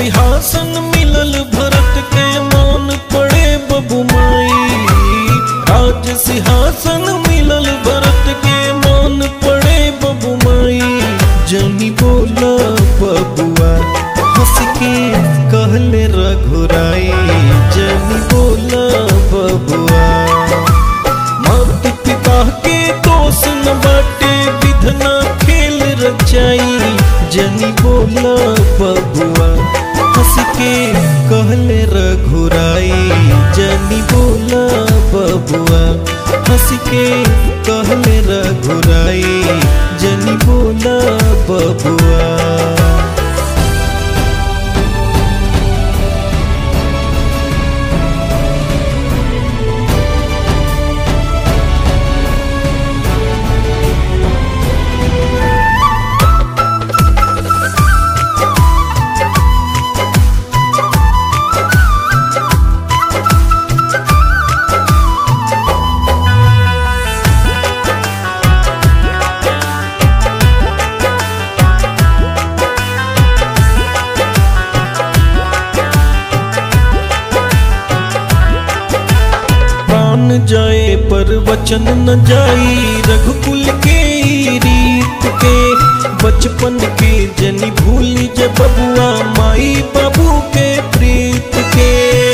सिंहासन मिलल भरत के मान पड़े बबुमाई राज सिंहासन मिलल भरत के मान पड़े बबुमाई जनी बोला बबुआ हंस के कहले रघुराई जनी बोला बबुआ मात पिता के दोष न बाटे विधना खेल रचाई जनी बोला बबुआ हंस के कहले रघुराई जनी बोला बबुआ हंस के कहले रघुराई जनी बोला बबुआ प्राण जाए पर वचन न जाई रघुकुल के ई रीत के बचपन के जनी भूली जे बबुआ माई बाबू के प्रीत के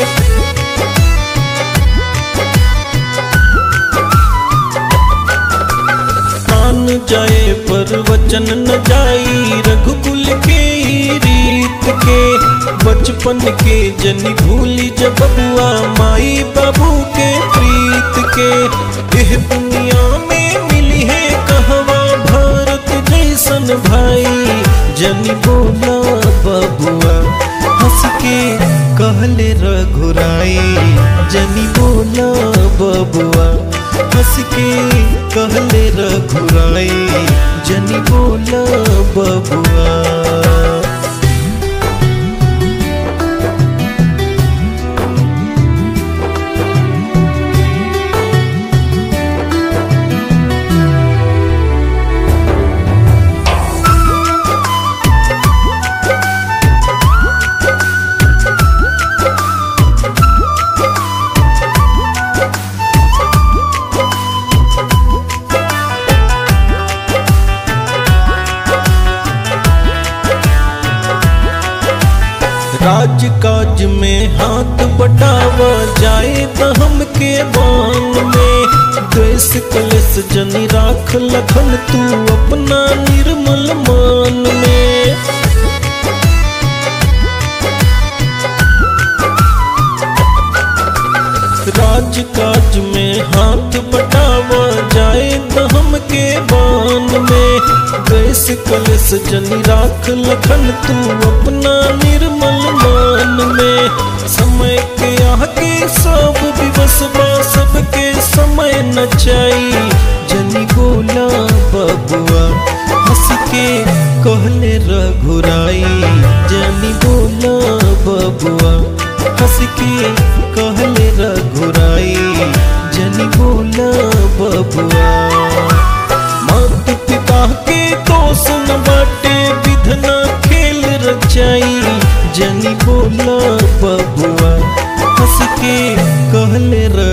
प्राण जाए पर वचन न जाई रघुकुल के ई रीत के बचपन के जनी भूली जब बबुआ माई बाबू के प्रीत के एह दुनिया में मिली है कहवा भारत जैसन भाई जनी बोला बबुआ हंस के कहले रघुराई जनी बोला बबुआ हंस के कहले रघुराई जनी बोला बबुआ राज काज में हाथ बटावा जाए तो हमके बान में द्वेष कलेश जनी राख लखन तू अपना निर्मल मान में राज काज में हाथ बटावा जाए तो हमके बान में द्वेष कलेश जनी राख लखन तू अपना निर्मल मान में समय के आगे सब दिवस बा सबके समय न चाही जनी बोला बबुआ हंस के कहले रघुराई जनी बोला बबुआ हंस के कहले रघुराई जनी बोला बबुआ मात पिता के दोष न बाटे विधना खेल रचाई जनी बोला बबुआ हंस के कहले र